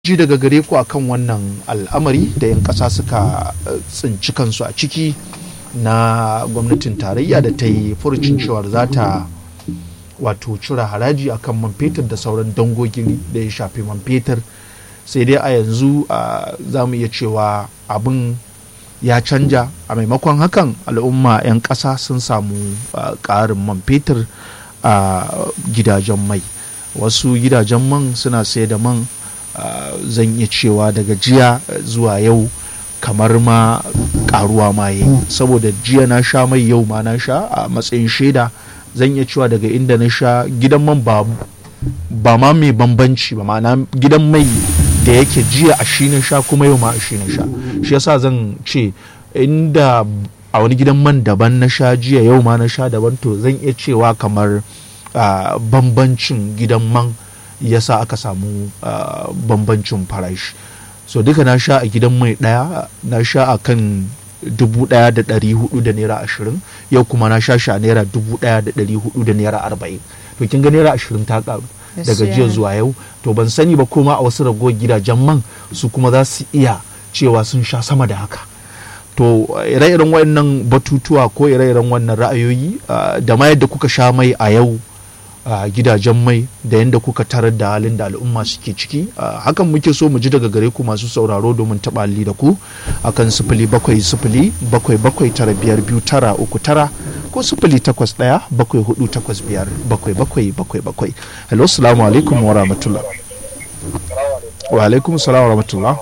ji daga gare ku akan wannan al'amari da 'yan ƙasa suka tsinci kansu a ciki na gwamnatin tarayya da ta yi furucin cewar za ta wato cire haraji akan man fetur da sauran dangogin da ya shafi man fetur sai dai a yanzu za mu iya cewa abin ya canja a maimakon hakan al'umma 'yan ƙasa sun samu ƙarin man fetur a gidajen mai wasu gidajen man suna sai da man Uh, zan iya cewa daga jiya zuwa yau kamar ma karuwa ma yi saboda jiya na sha mai yau ma na sha a matsayin shaida zan iya cewa daga inda na sha gidan man ba ba ma mai bambanci ba ma'ana gidan mai da yake jiya a shi na sha kuma yau ma a shi na sha shi yasa zan ce inda a wani gidan man daban na sha jiya yau ma na sha daban to zan iya cewa kamar uh, bambancin gidan man yasa aka samu uh, bambancin farashi so duka na sha a gidan mai daya na sha a kan dubu daya da dari hudu da naira ashirin yau kuma na sha shi a naira dubu daya da dari hudu da naira arba'in to kin ga naira ashirin ta karu daga jiya zuwa yau to ban sani ba kuma a wasu ragowar gidajen man su kuma za su iya cewa sun sha sama da haka to ire-iren wannan batutuwa ko ire-iren wannan ra'ayoyi uh, da ma yadda kuka sha mai a yau a uh, gidajen mai da yadda kuka tarar da halin da al'umma suke ciki uh, hakan muke so mu ji daga gare ku masu sauraro domin taɓa da ku akan sifili bakwai sifili bakwai bakwai tara biyar biyu tara uku tara ko sifili takwas ɗaya bakwai hudu takwas biyar bakwai bakwai bakwai bakwai hello salamu alaikum wa rahmatullah wa alaikum salam wa rahmatullah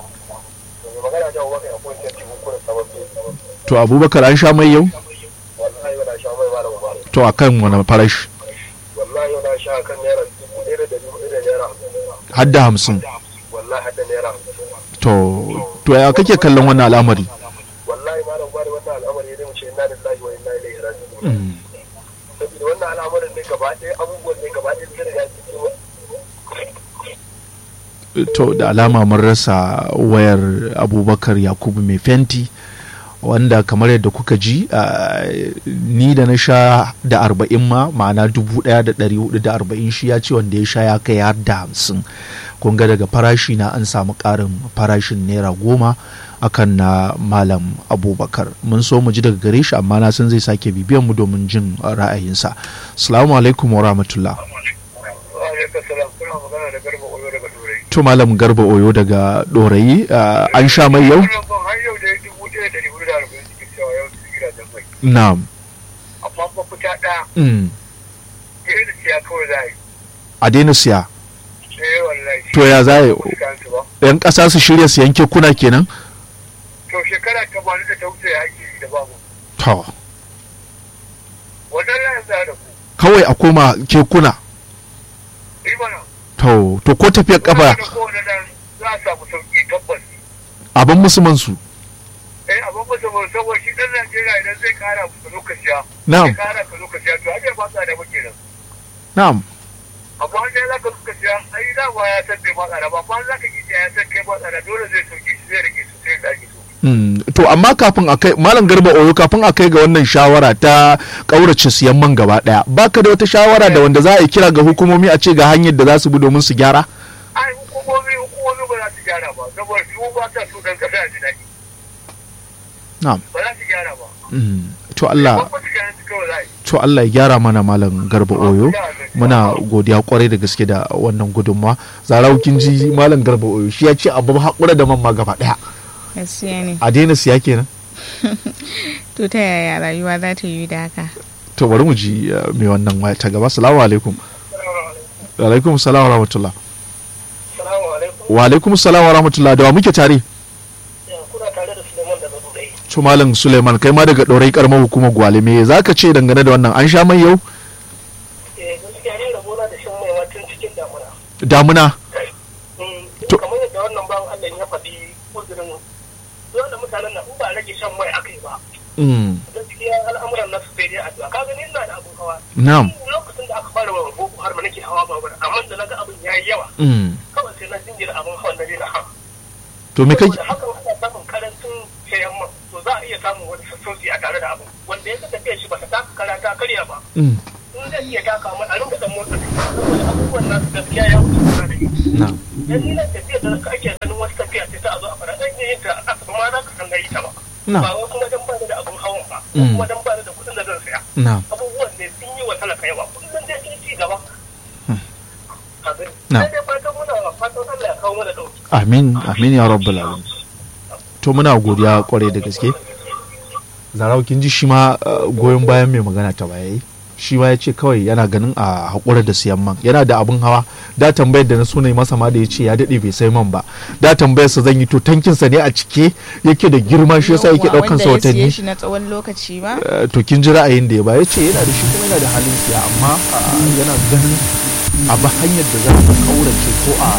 to abubakar an sha mai yau to akan wani farashi wallahi na sha kan naira dubu ɗaya da dari hudu da naira har da hamsin wallahi har da naira hamsin to to ya kake kallon wannan al'amari wallahi ma nan bada wannan al'amari ne mu ce inna lillahi wa inna ilaihi raji'un saboda wannan al'amarin ne gaba ɗaya abubuwan ne gaba ɗaya sun riga sun to da alama mun rasa wayar abubakar yakubu mai fenti wanda kamar yadda kuka ji uh, ni da na sha da arba'in ma ma'ana dubu daya da dari hudu da arba'in shi ya ce wanda ya sha ya kai har da hamsin kun ga daga farashi na an samu karin farashin naira goma akan na malam abubakar mun so mu ji daga gare shi amma na san zai sake bibiyan mu domin jin ra'ayinsa assalamu alaikum wa rahmatullah to malam garba oyo daga dorayi uh, an sha mai yau Na'am. Amma ba fita ɗaya. Mm. Daina siya kawai za yi. A daina siya. Eh wallahi. To ya za yi? Yan ƙasa su shirya su yanke kuna kenan? To shekara ta bani da ta wuce ya ake da babu. To. Wannan layin za da ku. Kawai a koma kekuna. Imana. To, to ko tafiyar kafa. Da kowane nan za a samu sauƙi tabbas. Abin musulman su. eh abin ba saboda saboda shi dan Najeriya idan zai kara musu lokaci ya Na'am. zai kara ka lokaci ya to ai ba sa da muke nan Na'am. amma an dai zaka lokaci ya ai da ba ya san bai ba tsara ba amma zaka ji ya san kai ba tsara dole zai sauke shi zai rike su sai da ake so Mm. To amma kafin a kai Malam Garba Oyo kafin a kai ga wannan shawara ta ƙaurace siyan man gaba ɗaya baka da wata shawara da wanda za a yi kira ga hukumomi a ce ga hanyar da za su bi domin su gyara? ai hukumomi hukumomi ba za su gyara ba saboda su ba ta so dan kasa ji daɗi Na'am. ba za su gyara ba Mm. To Allah ba su gyara su kawai za a yi to Allah ya gyara mana malam garba oyo muna godiya kwarai da gaske da wannan gudunmawa zarau kin ji malam garba oyo shi ya ce abu haƙura da man ma gaba ɗaya gaskiya ne a daina siya kenan to ta yaya rayuwa za ta yi da haka to bari mu ji uh, mai wannan waya ta gaba salamu alaikum wa alaikum salam wa rahmatullah salamu alaikum wa alaikum salam wa rahmatullah da wa muke tare kuna tare da Suleiman daga Dubai to malam suleiman kai ma daga ɗorai karamar hukumar gwale me za ka ce dangane da wannan an sha mai yau eh gaskiya ne da gona da shan mai ma tun cikin damuna damuna To- kamar yadda wannan bawan Allah ya faɗi uzurin dole mutanen nan in ba rage shan mai aka yi ba mm. gaskiya al'amuran nasu sai dai addu'a kaga ni ina da abun hawa na'am lokacin da aka fara wa boko har ma nake hawa babur amma da naga abin yayi yawa mm. kawai sai na jinjira abin hawan na daina hawa to me kai saboda hakan ana samun karancin sayan man to za a iya samun wani sassauci a tare da abin wanda ya tafiya shi ba ta taka kara ta karya ba mm. in in zai iya taka mu a ringa dan motsa saboda abubuwan nasu gaskiya ya wuce kusa da ni na'am dan ni nan tafiya da ake ganin wasu tafiya ce ta a zo a fara zan iya yin ta a kasa ma za ka san na yi ta ba na'am ba wai kuma dan ba ni da abun hawan ba ko Mm. kuma dan ba ni da kuɗin da zan saya na'am abubuwan ne sun yi wa talaka yawa kullum dai sun ci gaba abin Na. sai dai fatan muna fatan Allah ya kawo mana dauki amin amin ya rabbal alamin to muna godiya kwarai da gaske zarau kin ji shi ma uh, goyon bayan mai magana ta baya yi shi ma ya ce kawai yana ganin a haƙura da siyan man yana da abin hawa da tambayar da na so na yi masa ma da ya ce ya daɗe bai sai man ba da tambayar sa zan yi to tankinsa ne a cike yake da girma shi yasa yake ɗaukan sa wanda ya siye watanni shi na tsawon lokaci ba Uh, to kin ji ra'ayin da ya ba ya ce yana da shi kuma yana da halin siya amma uh, yana ganin a ba hanyar da za ta kaurace ko a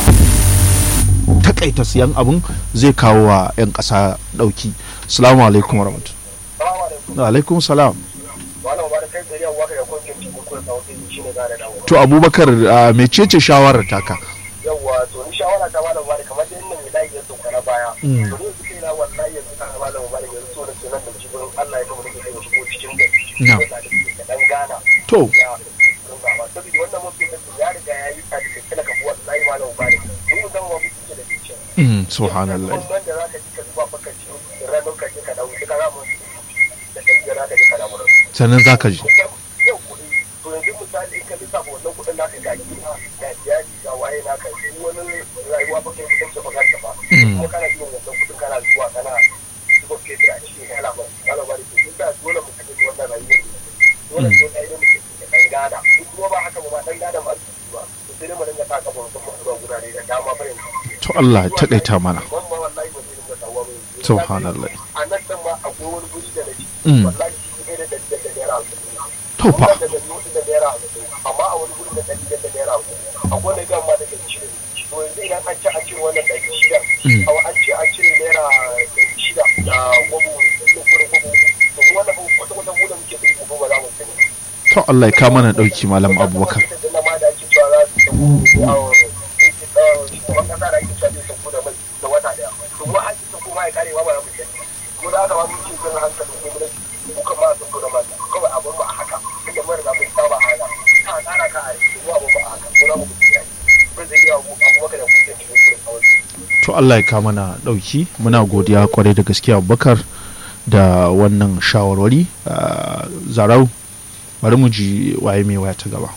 takaita siyan abin zai kawo wa 'yan ƙasa ɗauki salamu alaikum wa rahmatullahi salamu alaikum wa alaikum salam wannan ba da kai tsari yawa ka da kwankin cikin kuma sautin shi ne gane dawo to abubakar uh, mecece shawarar taka yawa to ni shawara ta malam bari kamar da inda mai layi ya sauka na baya Mm. to ni su kai na wallahi yanzu kana malam bari yanzu so da sunan da cikin Allah ya kuma nake kai shigo cikin gari Na. Ko da ke da dan gana to ya saboda wannan mafi da ya riga ya yi tsadi da kila ka wallahi malam bari ni musamman ma mutum da ke mm, subhanallah Wannan da za ka ji ka zuba maka ci ranar ka je ka dawo ka ramu da kai da za ka je ka dawo sannan za ka ji yau kuɗi to yanzu misali in ka lissafa wannan kuɗin naka ga gida ga iyali ga waye naka in wani rayuwa ba kai kuɗin ce ba ka ba kuma kana biyan wannan kuɗin kana zuwa kana zuba fetur a cikin kana ba kana ba da ke duk da dole mu kaje wannan rayuwar dole sai dai mu kaje dan gada in kuma ba haka ba ma dan gada ba ba to sai dai mu dinga taka ba mutum zuwa gurare da dama ba yanzu to Allah ya taƙaita mana wannan wallahi ba zai dinga dawowa ba yanzu subhanallah a nan dan ma akwai wani guri da nake Mm. wallahi shi ne da da da naira hamsin to fa da da nuɗi da naira hamsin amma a wani guri da ɗari da naira hamsin akwai wani gan ma da ɗari shida to yanzu idan an ce an cire wannan ɗari shida Mm. a an ce an cire naira ɗari shida da gwabo da gurin gwabo to mu wannan kwata kwata mu da muke ɗari gwabo ba za mu sani to Allah ya kama na ɗauki malam abubakar da ma da ake cewa za su tafi yawon shugaban kasa da ake cewa zai sauko da mai da wata ɗaya to mu an ci sauko ma ya kare ma ba za mu sani mu da haka ma mun ce zan hankali ko gudan mu kan ma sauko da mai kawai abin ba a haka inda mun riga mun saba a haka a tsara ka a yi mu abin ba a haka mu na mu mutum ya yi mun zai iya abu abubakar da kuke cikin kurin kawai to Allah ya kama na ɗauki muna godiya kwarai da gaske abubakar da wannan shawarwari uh, zarau bari mu ji waye mai waya ta gaba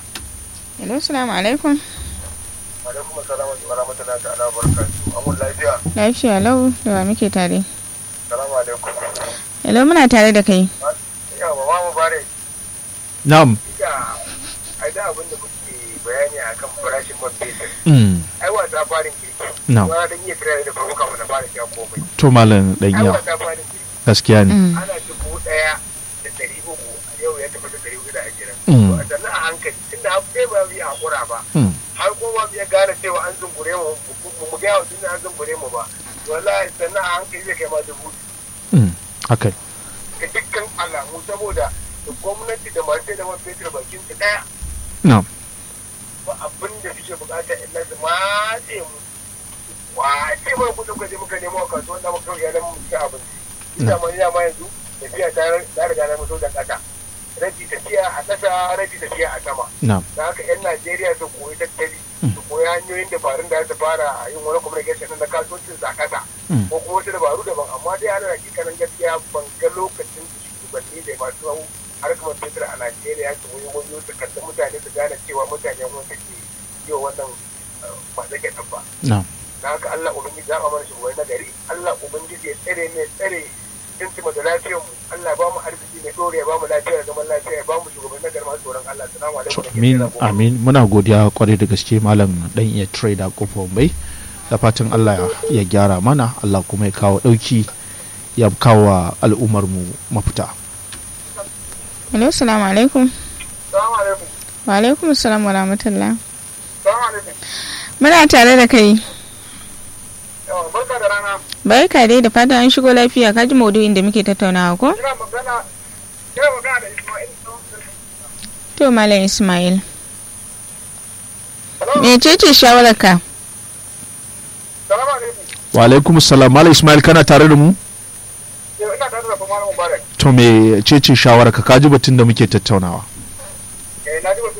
hello salamu alaikum alaikum assalamu wa rahmatullahi ta'ala wa barakatuhu amun lafiya lafiya lau da wa muke tare salamu alaikum hello muna tare da kai yawa ma mubarak na'am da ai da abin da kuke bayani akan farashin man fetur mm, ai wasa farin kirki na'am wani dan iya kira da farko kafin na fara sha komai to malam ai ɗanya wasa farin kirki gaskiya ne Mm. ana dubu ɗaya da ɗari uku a yau ya tafi da ɗari hudu da ashirin Mm. to a sannan a hankali tunda har sai ba mu yi haƙura ba Mm, har kuma mu iya gane cewa an zumbure mu mu mu gaya wa duniya an zumbure mu ba wallahi sannan a hankali zai kai ma dubu mm, haka ga dukkan alamu saboda da gwamnati da masu da man fetur bakin su ɗaya na'am ba abin da suke bukata illa su matse mu wace mai kudin kaje muka nemo a kasuwan da muka yalan mu ci abinci ina ma ina ma yanzu tafiya ta ta riga na mutu da kasa rabi tafiya a kasa rabi tafiya a sama na'am da haka yan Najeriya su koyi tattali su koyi hanyoyin dabarun da za su fara yin wani communication na kasuwancin sa kasa Mm. ko kuma wasu dabaru daban amma dai ana hakikanin gaskiya ban ga lokacin da shugabanni da masu harkar fetur a Najeriya su wani wani su kalli mutane su gane cewa mutane wani suke yi wa wannan masu ke ba na'am na haka Allah ubangiji ya mana shugabanni na gari Allah ubangiji ya tsare mai tsare tuntuɓa da lafiyar mu Allah ya ba mu arziki mai ɗore ya ba mu lafiya da zaman lafiya ya ba mu shugabanni na gari masu tsoron Allah salamu To, alaikum amin amin muna godiya kwarai da gaske malam dan iya trader kofar bai da fatan Allah ya gyara mana Allah kuma ya kawo dauki ya kawo wa al'ummar mu mafita hello salamu alaikum salamu alaikum wa alaikum salam wa rahmatullah salamu alaikum muna tare da kai yawa barka da rana barka dai da fatan an shigo lafiya ka ji maudu'in da muke tattaunawa ko ina magana ina magana da Ismail to malam ismail Hello? mecece shawararka salamu alaikum wa alaikum salam malam ismail kana tare da mu yau ina tare da kuma Mubarak to me cece shawara ka kaji batun da muke tattaunawa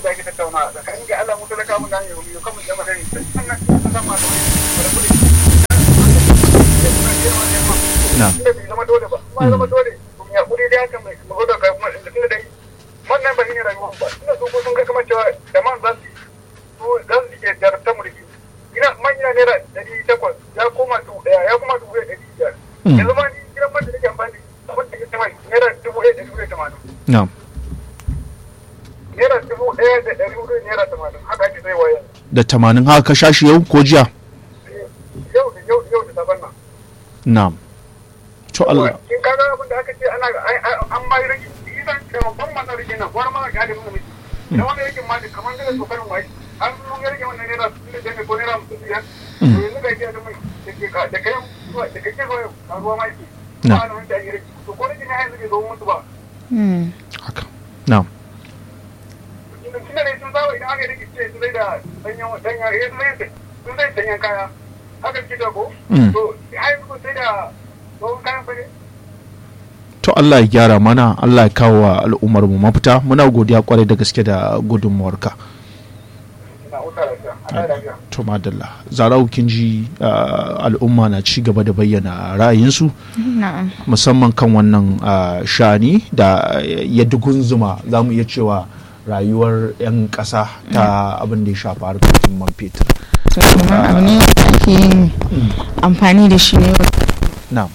da ake tattauna tsakanin ga Allah mu talaka mun nan yau yau kamar jama'a ne sannan sun san masu da kuɗi na inda bai zama dole ba kuma ya zama dole kuma ya kuri dai haka mai mago da kai kuma da tunda dai wannan ba shine rayuwa ba tunda su ko sun ga kamar cewa da man za su su za su ke jarabta mulki ina manya naira ɗari takwas ya koma dubu ɗaya ya koma dubu ɗaya ɗari biyar yanzu ma ni gidan man da nake amfani da abin da ke sama naira dubu ɗaya ɗari ɗaya tamanin na naira dubu ɗaya da ɗari hudu naira tamanin haka ake sai wa yanzu da tamanin haka ka sha shi yau ko jiya yau da yau yau da saban nan na to Allah kin kaga abin da aka ce ana an ma yi rage idan ban mana rage nan gwar ma ga da mun miji idan wani rage ma da kamar da tsokarin wai an mun rage wannan naira da jami ko naira mutum biyar to yanzu ga jiya da mai da ke ka da kayan da kake zo a ruwa ma yake Na. ba na wanda ake rage to ko rage ne yanzu bai zo mutu ba Mm. haka na tunda tunda ne sun zawo idan aka rage ce su zai da danyen danyen eh su zai sun zai danyen kaya haka ke da ko Mm. to ai yanzu sai da tsohon kayan fa ne to Allah ya gyara mana Allah ya kawo wa al'ummar mu mafita muna godiya kwarai da gaske da gudunmuwarka na wuta lafiya a lafiya to madalla zarau kin ji ah, al'umma na ci gaba da bayyana ra'ayinsu Na'am. musamman kan wannan ah, shani da ya dugunzuma za mu iya cewa rayuwar 'yan ƙasa ta abin da ya shafa harkar man fetur To kuma abu ne da ake yin amfani da shi ne na'am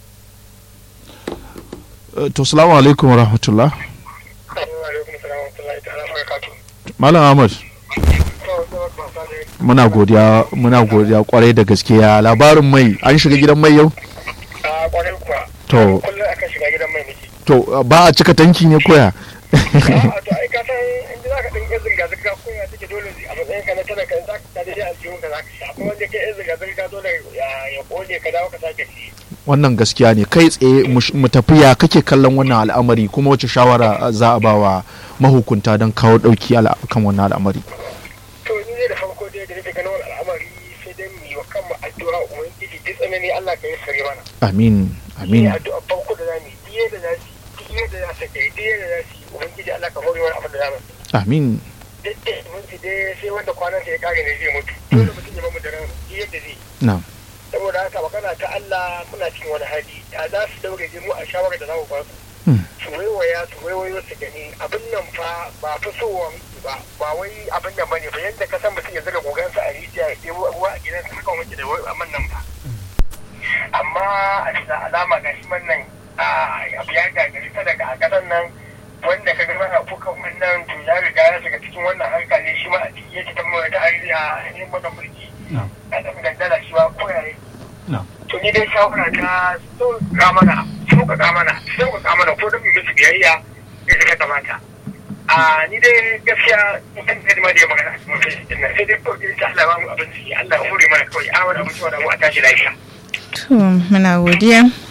Eh, to salamu alaikum wa rahmatullah alaikum salam wa rahmatullahi ta'ala wa barakatuh malam ahmad muna godiya muna godiya kwarai da gaskiya labarin mai an shiga gidan mai yau a kwarai kuwa To. kullum akan shiga gidan mai miki to uh, ba a cika tanki ne koya a to ai ka san in za ka ɗin yan zirga zirga ko ya take dole a matsayin ka na talaka in za ka ta daidai aljihun ka za ka sha kuma wanda ke yan zirga zirga dole ya ya kone ka dawo ka sake ci wannan gaskiya ne kai tsaye mu sh- mu tafiya kake kallon wannan al'amari kuma wace shawara uh, za a ba wa mahukunta don kawo ɗauki ala- kan wannan al'amari to ni ne da farko dai da nake ganin wani al'amari sai dai mu yi wa kanmu addu'a ubangiji duk tsanani Allah ka yi sare mana amin amin ne addu'a farko da zamu yi diye da za su yi diye da za su kai diye da za su yi ubangiji Allah ka hore wani abin da za mu yi amin duk da minti dai sai wanda kwanan sa ya kare ne zai mutu dole mutum ya mamu da ran diye da zai yi na saboda haka magana ta Allah muna cikin wani hali da za su daure je mu a shawarar da za mu ba su Hmm. su waiwaya su waiwayo su gani abin nan fa ba fi sowa miki ba ba wai abin nan bane ba yadda ka san mutum ya zaga gogansa a rijiya ya ɗebo ruwa a gidansa haka muke da wai amman nan ba amma a bisa alama ga shi man nan a abu ya gagari ta daga a ƙasar nan wanda ka gaba na kukan wannan to ya riga ya shiga cikin wannan harka ne shi ma a ciki ya ci ta mawar ta a yin wannan mulki na a ɗan gandala shi ma ko yayi na to ni dai shawara ta sauƙaƙa mana sauƙaƙa mana sauƙaƙa mana ko don mu musu biyayya da suka kamata a ni dai gaskiya in kan da ma da ya magana a cikin mutum sai dai kawai dai ta Allah ba mu abinci Allah ya hore mana kawai a wani abinci wanda mu a tashi lafiya To muna godiya.